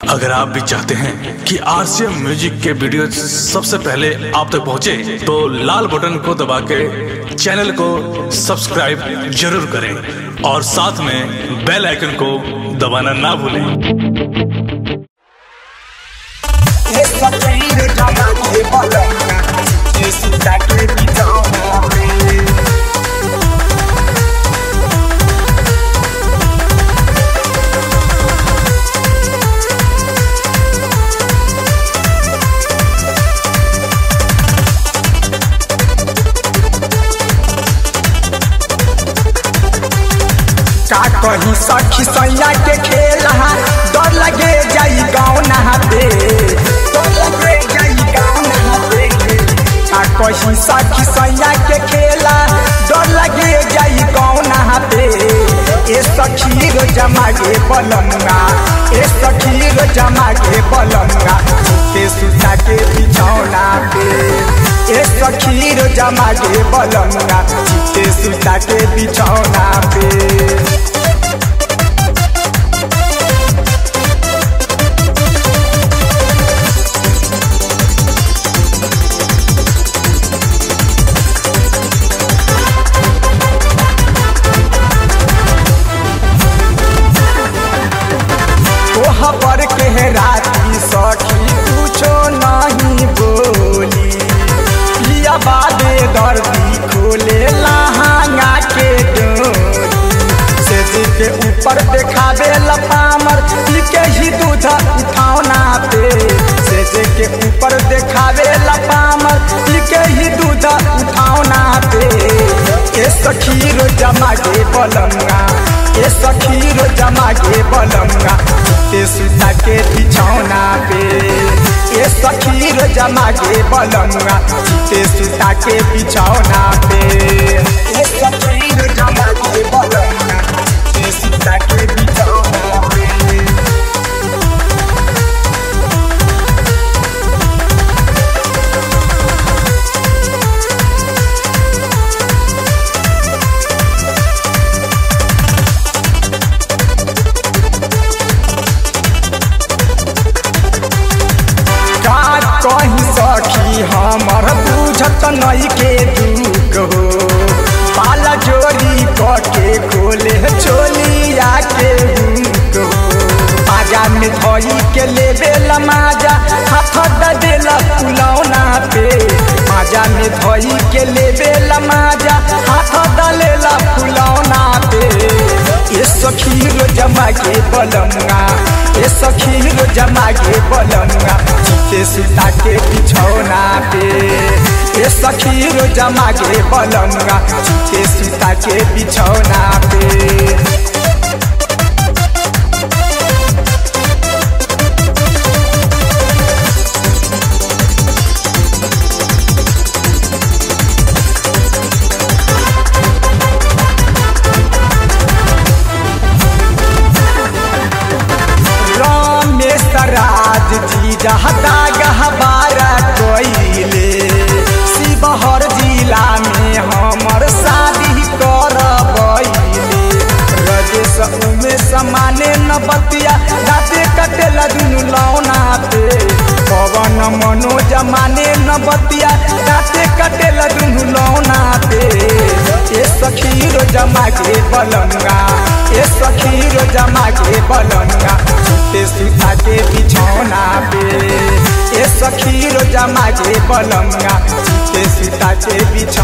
अगर आप भी चाहते हैं कि आरसीएम म्यूजिक के वीडियो सबसे पहले आप तक पहुंचे, तो लाल बटन को दबा के चैनल को सब्सक्राइब जरूर करें और साथ में बेल आइकन को दबाना ना भूलें ये सब तेरे जमा के बलंगा ये सीता के बिचाओ रे का कहीं सखी सैया के खेल हा डर लगे जाई गाँव नहाते डर लगे जाई गाँव नहाते का कहीं सखी सैया के खेला डर लगे जाई गाँव नहाते ए सखी रो जमा के बलंगा ए सखी रो जमा के बलंगा के सुता के बिछौना पे ए सखी रो जमा के बलंगा के सुता के बिछौना पे तोहा पर के राती सखी कुछो नहीं बोली पिया बादे दर्दी खोले लहंगा के डोरी से जी के ऊपर देखावे लपामर के ही दूध उठावना पे से जी के ऊपर देखावे लपामर के ही दूध उठावना पे ए सखी रो जमा के बलंगा ए सखी रो जमा के बलंगा ते सुता के बिछौना पे ए सखी रो जमा के बलंगा ते सुता के बिछौना पे ए सखी रो जमा के बलंगा ते सुता के बिछौना पे का कहीं सखी हमर बुझत नहीं के दुख हो पाला जोरी कके खोले चोलिया के हुक हो आजा में धोई के लेबे लमाजा हाथ द देला फुलौना पे आजा में धोई के लेबे लमाजा हाथ द लेला फुलौना पे ये सखी रो जमा के बलंगा ये सखी रो जमा के बलंगा चिते सुता के बिछौना पे ये सखी रो जमा के बलंगा चिते सुता के बिछौना पे रमेश राज जी जहता गहबारा कोइले शिवहर जिला में हमर शादी करबैले रजेश उमेश माने न बतिया राते कटेला दुनु लौना पे पवन मनोज माने न बतिया राते कटेला दुनु लौना पे ए सखी रो जमा के बलंगा ए सखी रो जमा के बलंगा ते सुता के बिछौना पे ए सखी रो जमा के बलंगा ते सुता के बिछौना